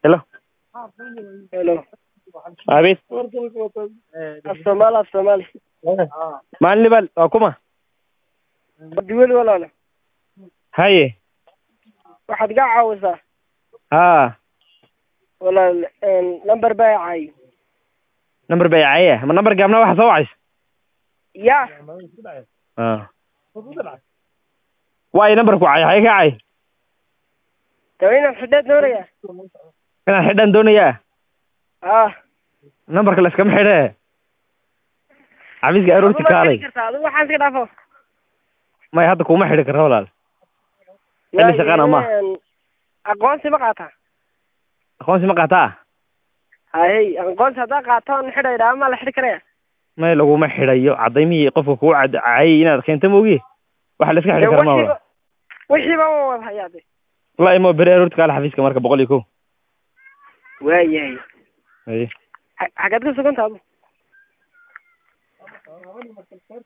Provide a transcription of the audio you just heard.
Hello. Hello. Abid. Af Soomaali af Soomaali. Maalin libal waa kuma? Duwal walaalo. Haye. Waxaad iga caawisaa Haa. walaal een lambar baa caayi. Number bay caya. Ma number gaabna waxa soo wacaysa? Ya. Ah. Waay number ku cay, hay ka cay. Tawayna xidheed nooraya. Inaan xidhan doonayaa. Ah. Numberka la iskama xidhe. Xafiiska aroorti kaalay. Adigu waxaan iska dhaafo. May hadda kuma xidhi karo walaal. Xilli shaqana ma. Een, Aqoonsi ma qaataa? Aqoonsi ma qaataa? Hay, aqoonsi haddaa qaato xidhaydhaa ama la xidhi karaya. May laguma xidhayo. Cadaymihii qofka kugu cadcayay inaad keento moogi. Waxa la iska xidhi karo ma walaal. Wixiiba ma wada hayaa de. Wallahi ma bere aroorti kaala xafiiska marka boqol iyo kow. Waayahay. Haye. Xagaad ka sugan tahay?